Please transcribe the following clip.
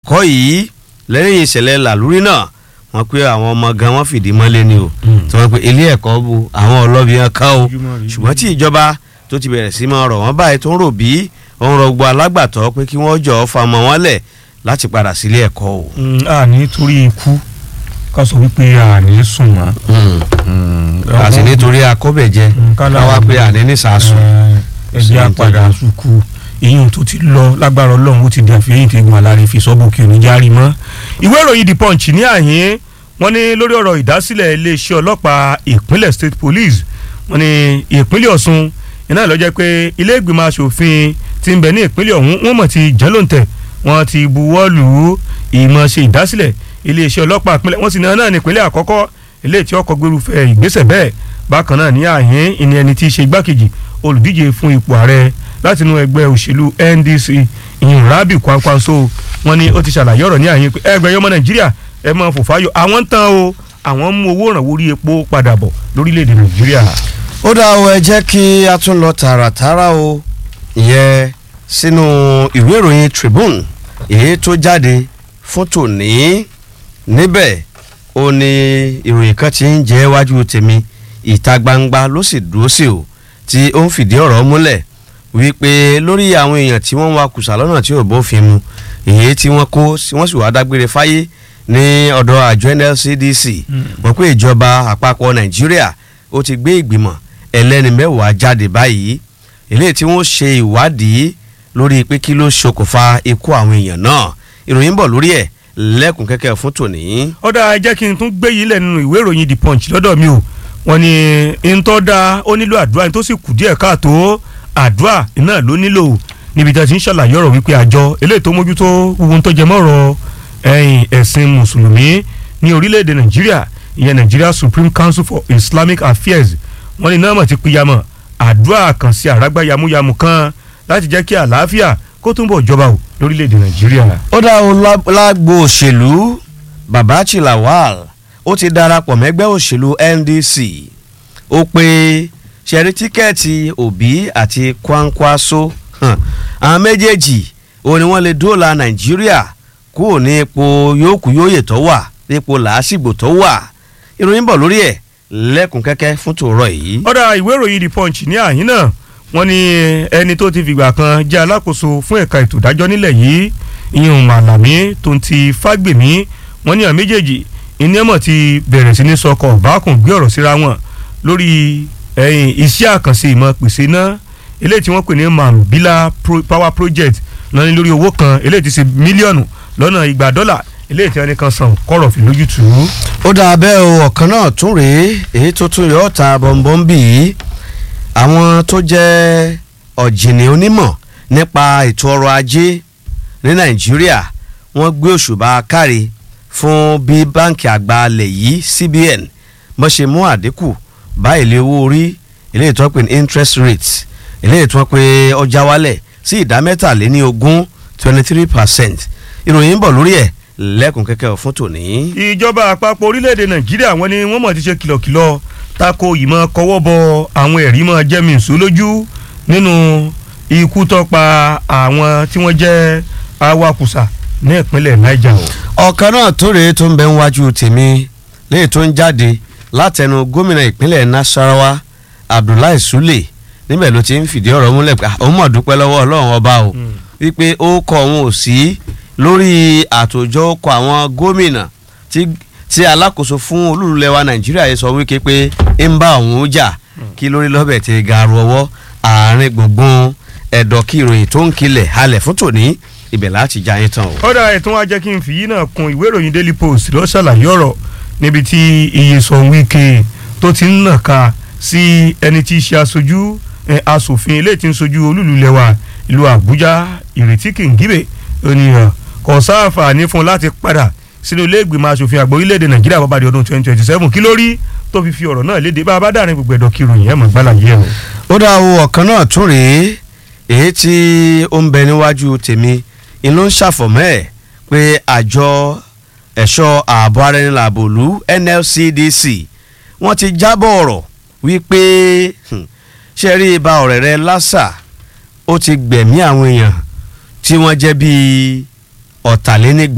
ẹ̀kọ́ yìí lẹ́yìn ìṣẹ̀lẹ̀ làlúrí náà wọ́n pé àwọn ọmọ gan wọ́n fìdí mọ́lé ni o tí wọ́n pe ilé ẹ̀kọ́ bu àwọn ọlọ́bì yẹn ká o ṣùgbọ́n tí ìjọba tó ti bẹ̀rẹ̀ sí máa rọ̀ wọ́n báyìí tó ń rò bí òun rọ gbogbo alágbàtọ́ pé kí wọ́n jọ fa ọmọ wọn lẹ̀ láti padà sílé ẹ̀kọ́ o. a ní torí ikú ká sọ wípé a ní sùn mọ́. àti nítorí akọ́bẹ̀jẹ káwá pé àní ní sàásùn. ẹgbẹ́ apàdà sùkú ìyún tó ti lọ lágbára ọlọ́run ó ti di àfihàn ìtẹ̀gùn alárí fi sọ́bù kí òní járí mọ́. ìwé ìròyìn the punch ní àyín wọ́n ní lórí ọ̀rọ̀ ìdásílẹ̀ iléeṣẹ́ ọlọ́pàá ìpínlẹ̀ state police wọ́n ní ìpínlẹ̀ ọ̀ṣun iná ló jẹ́ pé ilé ìgbìmọ̀ asòfin ti ń bẹ ní ìpínlẹ̀ ọ̀hún wọ́n mọ̀ ti jẹ́ lóǹtẹ̀ wọ́n ti buwọ́ lù ú ìmọ̀ ṣe ìdásílẹ̀ iléeṣẹ́ ọlọ́pàá ìpínlẹ̀ wọ́n sì náà náà ní ìpínlẹ̀ àkọ́kọ́ ilé tí ọkọ̀ gbérúfẹ́ ìgbésẹ̀ bẹ́ẹ̀ bákan náà ní àhín ìní ẹni tí í ṣe igbákejì olùdíje fún ipò ààrẹ láti inú ẹgbẹ́ òṣèlú NDC ìyìn Rabi Kwankwaso wọ́n ní ó ti ṣàlàyé ọ̀rọ̀ ní àhín pé ẹgbẹ́ yọmọ Nàìjíríà ẹ máa fò fáyọ àwọn ń tán o àwọn ń mú owó ìrànwọ́ orí epo padà bọ̀ lórílẹ̀‐èdè Nàìjíríà. ó dá o ẹ jẹ́ kí a tún lọ tààràtàrà o ìyẹn sínú ìwé ìròyìn Tribune èyí tó jáde fún tòní níbẹ̀ ó ní ìròyìn kan ti ń jẹ́ wájú tèmi ìta gbangba ló sì dúró sí o tí ó ń fìdí ọ̀rọ̀ múlẹ̀ wípé lórí àwọn èèyàn tí wọ́n ń wa kùsà lọ́nà tí ò bófin mu èyí tí wọ́n kó wọ́n sì wá dágbére fáyé ní ọ̀dọ̀ àjọ NLCDC wọ́n pé ìjọba àpapọ̀ Nàìjíríà ó ti gbé ìgbìmọ̀ ẹlẹ́ni mẹ́wàá jáde báyìí eléyìí tí wọ́n ṣe ìwádìí lórí pé kí ló ṣokùnfà ikú àwọn èèyàn náà ìròyìn bọ̀ lórí ẹ̀ lẹ́kùn kẹ́kẹ́ fún tòní. ọ̀dà jẹ́ kí n tún gbé yìí lẹ̀ nínú ìwé ìròyìn the punch lọ́dọ̀ mi o wọ́n ní ntọ́ da ó nílò àdúrà ní tó sì kù díẹ̀ káàtó àdúrà náà ló nílò níbi tí a ti ń ṣàlàyé ọ̀rọ̀ wípé àjọ eléyìí tó mójútó ohun tó jẹ mọ́rọ̀ ẹ̀sìn mùsùlùmí ní orílẹ̀-èdè nàìjíríà ìyẹn Nigeria Supreme Council for Islamic Affairs wọ́n ní náà mọ̀ ti pínyàmọ̀ àdúrà kan sí àrágbá yamuyamu kan láti jẹ́ kí àlàáfíà kó túnbọ̀ jọba o lórílẹ̀‐èdè nàìjíríà. ó dá o lágbo òṣèlú Babachi Lawal ó ti darapọ̀ mẹ́gbẹ́ òṣèlú NDC ó pé ṣẹ̀rí tíkẹ́ẹ̀tì Obi àti Kwankwaso àwọn méjèèjì ó ní wọ́n lè dóòlà nàìjíríà kúrò ní ipò yòókù yóòyè tó wà ipò làásìgbò tó wà ìròyìn bọ̀ lórí ẹ̀ lẹ́kùn kẹ́kẹ́ fún tòórọ́ yìí. ọ̀dà ìwé ìròyìn The Punch ní àyín náà wọ́n ní ẹni tó ti fìgbà kan jẹ́ alákòóso fún ẹ̀ka ètò ìdájọ́ nílẹ̀ yìí ìyẹn Màlàmí tó ń ti Fágbèmí wọ́n ní àwọn méjèèjì ìníẹ̀mọ̀ ti bẹ̀rẹ̀ sí ní sọkọ̀ bákùn gbé ọ̀rọ̀ síra wọn lórí iṣẹ́ àkànṣe ìmọ̀ pèsè náà eléyìí tí wọ́n pè ní Mambila Power Project lọ́ní lórí owó kan eléyìí ti ṣe mílíọ̀nù lọ́nà igba dọ́là eléyìí tí wọ́n ní kan san kọ́rọ̀ fi lójútùú. ó dà bẹ́ẹ̀ o ọ̀kan náà tún rèé èyí tó tún yọ ọ́ ta bọ̀m̀bọ̀m bì í àwọn tó jẹ́ ọ̀jìnì onímọ̀ nípa ètò ọrọ̀ ajé ní nàìjíríà wọ́n gbé òṣùbà káre fún bí báǹkì àgbà alẹ̀ yìí CBN bó ṣe mú àdínkù bá èlé owó orí eléyìí tó ń pè ní interest rate eléyìí tó ń pè ọjà wálẹ̀ sí ìdá mẹ́tàléní ogún twenty three percent ìròyìn ń bọ̀ lórí ẹ̀ lẹ́kùn kẹ́kẹ́ fún tòní. ìjọba àpapọ̀ orílẹ̀-èdè nàìjíríà wọ́n ní wọ́n mọ̀ ti ṣe kìlọ̀kìlọ̀ tako ìmọ̀ kọwọ́ bọ àwọn ẹ̀rí mọ̀ jẹ́mi ìṣó lójú nínú ikú tó pa àwọn tí wọ́n jẹ́ awakùsà ní ìpínlẹ̀ niger o. ọ̀kan náà tó rèé tó ń bẹ níwájú tèmi léyìí tó ń jáde látẹnu gómìnà ìpínlẹ̀ nasarawa abdullahi sule níbẹ̀ ló ti ń fìdí ọ̀rọ̀ múlẹ̀ pé òun mọ̀ dúpẹ́ lọ́wọ́ ọlọ́run ọba o wípé ó kọ òun ò sí lórí àtòjọ kọ àwọn gómìnà tí tí alákòóso fún olúlulẹ̀ wa nàìjíríà yìí sọ wípé pé ń bá òun jà kí lórí lọ́bẹ̀ ti gàrú ọwọ́ àárín gbùngbùn ẹ̀dọ̀ kí ìròyìn tó ń kilẹ̀ halẹ̀ fún tòní ibẹ̀ láti já yín tán o. ọ̀dà ètò wa jẹ́ kí n fi yín náà kun ìwé ìròyìn daily post ló ṣàlàyé ọ̀rọ̀ níbi tí Iyesan Wike tó ti ń nàka sí ẹni tí í ṣe aṣojú asòfin eléyìí tí ń sojú olúlulẹ̀ wa ìlú àbújá ìrètí kìngíbè ènìyàn kò sáfàní fún un láti padà sínú ilé ìgbìmọ̀ asòfin àgbà orílẹ̀-èdè nàìjíríà bàbá di ọdún twenty twenty seven kí ló rí tó fi fi ọ̀rọ̀ náà léde bá a bá dàrin gbogbo ẹ̀dọ̀ kí ìròyìn ẹ̀ mọ̀ gbálà yẹ̀ o. ó dá o ọ̀kan náà tún rèé èyí tí ó ń bẹ níwájú tèmi inú ń ṣàfọ̀mọ́ ẹ̀ pé àjọ ẹ̀ṣọ́ ààbò ara ẹni làbòlú NLCDC wọ́n ti jábọ̀ ọ̀rọ̀ wípé ṣe rí ibà ọ̀rẹ́ rẹ lásà ó ti gbẹ̀mí àwọn èèyàn tí wọ́n jẹ́ bíi ọ̀tàlénígba